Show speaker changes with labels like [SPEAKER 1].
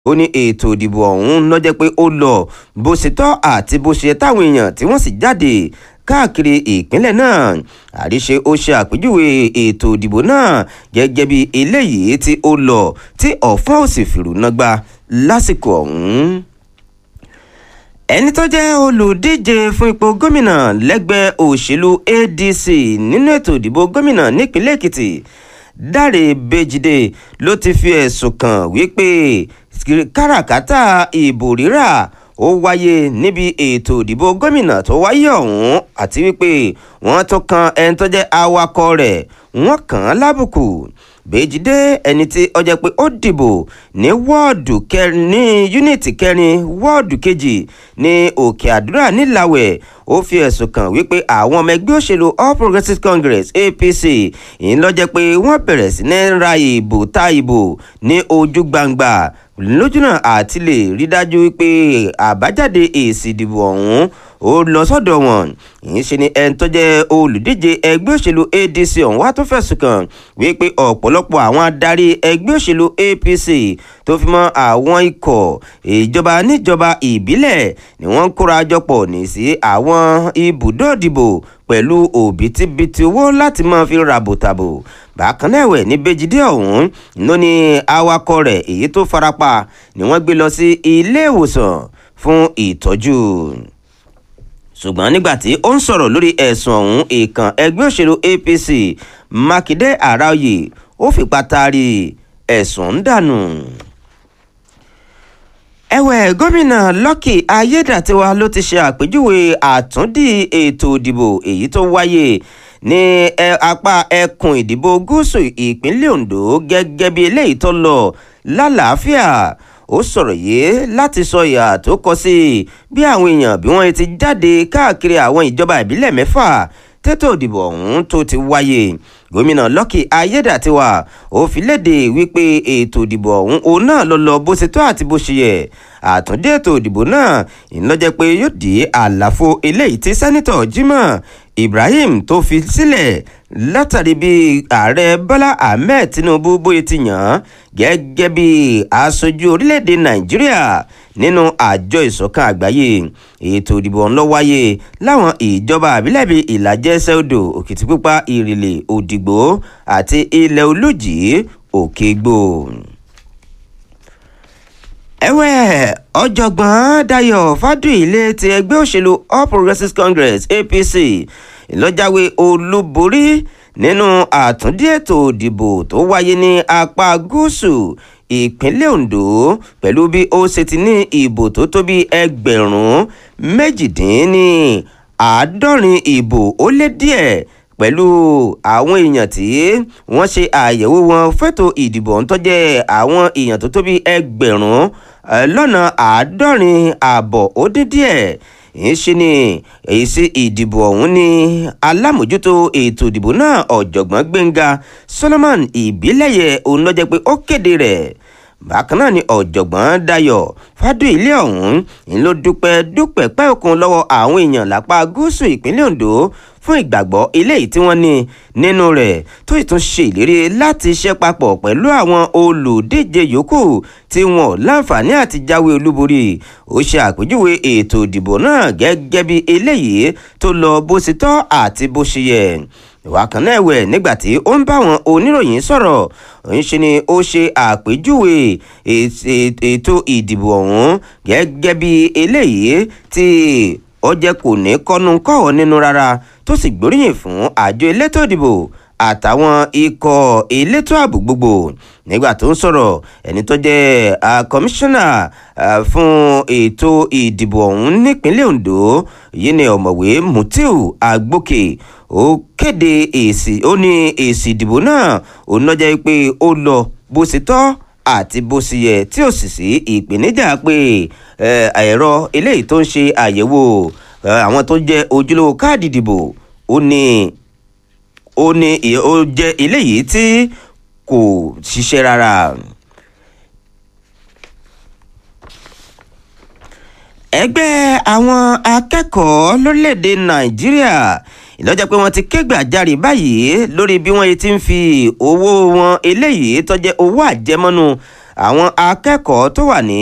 [SPEAKER 1] ó ní ètò ìdìbò ọ̀hún ló jẹ́ pé ó lọ bó ṣe tọ́ àti bó ṣe táwọn èèyàn tí wọ́n sì jáde káàkiri ìpínlẹ̀ náà àríṣe ó ṣe àpèjúwe ètò ìdìbò náà gẹ́gẹ́ bí eléyìí tí ó lọ tí ọ̀fọ́n ò sì fìrù nágbà lásìkò ọ̀hún ẹni tó jẹ́ olùdíje fún ipò gómìnà lẹ́gbẹ́ òṣèlú adc nínú ètò ìdìbò gómìnà nípínlẹ̀ èkìtì dáre bèjìdé ló ti fi ẹ̀sùn kàn wípé káràkátà ìbò rírà ó wáyé níbi ètò ìdìbò gómìnà tó wáyé ọ̀hún àti wípé wọ́n tún kan ẹni tó jẹ́ awakọ̀ rẹ̀ wọ́n kàn án lábùkù bèjìdé ẹni tí ó jẹ́ pé ó dìbò ní wọ́ọ̀dù kẹrin ní yúnítì kẹrin wọ́ọ̀dù kejì ní òkè àdúrà nílàwẹ̀ ó fi ẹ̀sùn kàn wípé àwọn ọmọ ẹgbẹ́ òṣèlú all progressives congress apc ìyẹn ló jẹ́ pé wọ́n bẹ̀rẹ̀ sí ní ra ìbò ta ìbò ní ojú gbangba lójúnà àti lè rí dájú wípé àbájáde èsì ìdìbò ọ̀hún ó lọ sọ́dọ̀ wọn ìyẹn ṣe ni ẹni tó jẹ́ olùdíje ẹgbẹ́ òṣèlú adc ọ̀hún wá tó fẹ̀sùn kàn wípé ọ̀pọ̀lọpọ̀ àwọn adarí ẹgbẹ́ òṣèlú apc tó fi mọ́ àwọn ikọ̀ ìjọba níjọba ìbílẹ̀ ni wọ́n ń kóra jọpọ̀ ní sí àwọn ibùdó ìdìbò pẹ̀lú òbítíbitì owó láti máa fi ràbòtàbò bákan náà ẹ̀wẹ̀ ní bẹ́jìdé ọ̀hún ló ní awakọ̀ rẹ̀ èyí tó farapa ni wọ́n gbé lọ sí ilé ìwòsàn fún ìtọ́jú ṣùgbọ́n nígbà tí ó ń sọ̀rọ̀ lórí ẹ̀sùn ọ̀hún ìkàn ẹgbẹ́ òṣèlú apc mákindé àráòyè ó fipá taari ẹ̀sùn ń dànù. ẹ̀wẹ̀ gómìnà lucky ayédàtiwa ló ti ṣe àpèjúwe àtúndì ètò ìdìbò èyí tó wáyé ní apá ẹkùn ìdìbò gúúsù ìpínlẹ̀ ondo gẹ́gẹ́ bí eléyìí tó lọ lálàáfíà ó sọ̀rọ̀ yìí láti sọ ìhà tó kọ sí bí àwọn èèyàn bí wọ́n ti jáde káàkiri àwọn ìjọba ìbílẹ̀ mẹ́fà tètò ìdìbò ọ̀hún tó ti wáyé gómìnà lucky ayédàtiwa ó fi léde wípé ètò ìdìbò ọ̀hún òun náà lọ lọ bó ṣe tó àti bó ṣe yẹ àtúndé ètò ìdìbò náà ìlọ́jẹ́ pé yóò dé àlàfo eléyìí tí sẹ́nitọ̀ jimoh ibrahim tó fi sílẹ̀ látàrí bí ààrẹ bọ́lá ahmed tinubu bóyá ti yàn án gẹ́gẹ́ bí aṣojú orílẹ̀-èdè nàìjíríà nínú àjọ ìṣọ̀kan àgbáyé ètò ìdìbò ọ̀hún ló wáyé láwọn ìjọba àbílẹ̀ bíi ìlàjẹ sẹ́odò òkìtìpupa ìrìlẹ̀ òdìgbò àti ilẹ̀ olùjì òkègbò ẹ̀wẹ̀ ọ̀jọ̀gbọ́n dayo fadúilé ti ẹgbẹ́ òṣèlú all progressives congress apc ìlọ́jàwé olúborí nínú àtúndí ètò ìdìbò tó wáyé ní apá gúúsù ìpínlẹ̀ ondo pẹ̀lú bí ó ṣe ti ní ìbò tó tó bí ẹgbẹ̀rún méjìdínní àádọ́rin ìbò ó lé díẹ̀ pẹ̀lú àwọn èèyàn tí wọ́n ṣe àyẹ̀wò wọn fẹ́tò ìdìbò ń tọ́jẹ́ àwọn èèyàn tó tó bí ẹgbẹ̀rún lọ́nà àádọ́rin ààbọ̀ ó dín díẹ̀ ìṣe ni èyí sí ìdìbò ọ̀hún ní alámòjútó ètò ìdìbò náà ọ̀jọ̀gbọ́n gbẹ̀ngà solomon ìbílẹ̀yẹ òun ló jẹ́ pé ó kéde rẹ̀ bákan náà ni ọ̀jọ̀gbọ́n dayọ̀ fádùílé ọ̀hún ń ló dúpẹ́ dúpẹ́ pẹ́ òkun lọ́wọ́ àwọn èèyàn lápá gúúsù ìpínlẹ̀ ondo fún ìgbàgbọ́ eléyìí tí wọ́n ní nínú rẹ̀ tó sì tún ṣe ìlérí láti ṣe papọ̀ pẹ̀lú àwọn olùdíje yòókù tí wọn ò láǹfààní àti jáwé olúborí ó ṣe àpèjúwe ètò ìdìbò náà gẹ́gẹ́ bí eléyìí tó lọ bó ṣe tọ́ àti bó ṣe yẹ ìwà kan náà ẹ̀wẹ̀ nígbà tí ó ń bá àwọn oníròyìn sọ̀rọ̀ ń ṣe ni ó ṣe àpèjúwe ètò ìdìbò ọ̀hún gẹ́gẹ́ bí eléyìí tí ó jẹ́ kò ní kọ́nu kọ́ọ̀ nínú rárá tó sì gbóríyìn fún àjọ elétò ìdìbò àtàwọn ikọ̀ elétò ààbò gbogbo nígbà tó ń sọ̀rọ̀ ẹni tó jẹ́ kọmíṣánná fún ètò ìdìbò ọ̀hún nípínlẹ̀ ondo yìí ni ọ̀mọ̀wé mutiu agbókè ó kéde èsì ó ní èsì ìdìbò náà òun náà jẹ́ pé ó lọ bó ṣe tọ́ àti bó ṣe yẹ tí ó sì sí ìpèníjà pé ẹ̀rọ eléyìí tó ń ṣe àyẹ̀wò àwọn tó jẹ́ ojúlówó káàdì ìdìbò ó ní ó ní ó jẹ́ eléyìí tí kò ṣiṣẹ́ rárá. ẹgbẹ́ àwọn akẹ́kọ̀ọ́ lórílẹ̀‐èdè nàìjíríà ìlọ́jà pé wọ́n ti ké gbàjarè báyìí lórí bí wọ́n ti ń fi owó wọn eléyìí tó jẹ́ owó àjẹmọ́nú àwọn akẹ́kọ̀ọ́ tó wà ní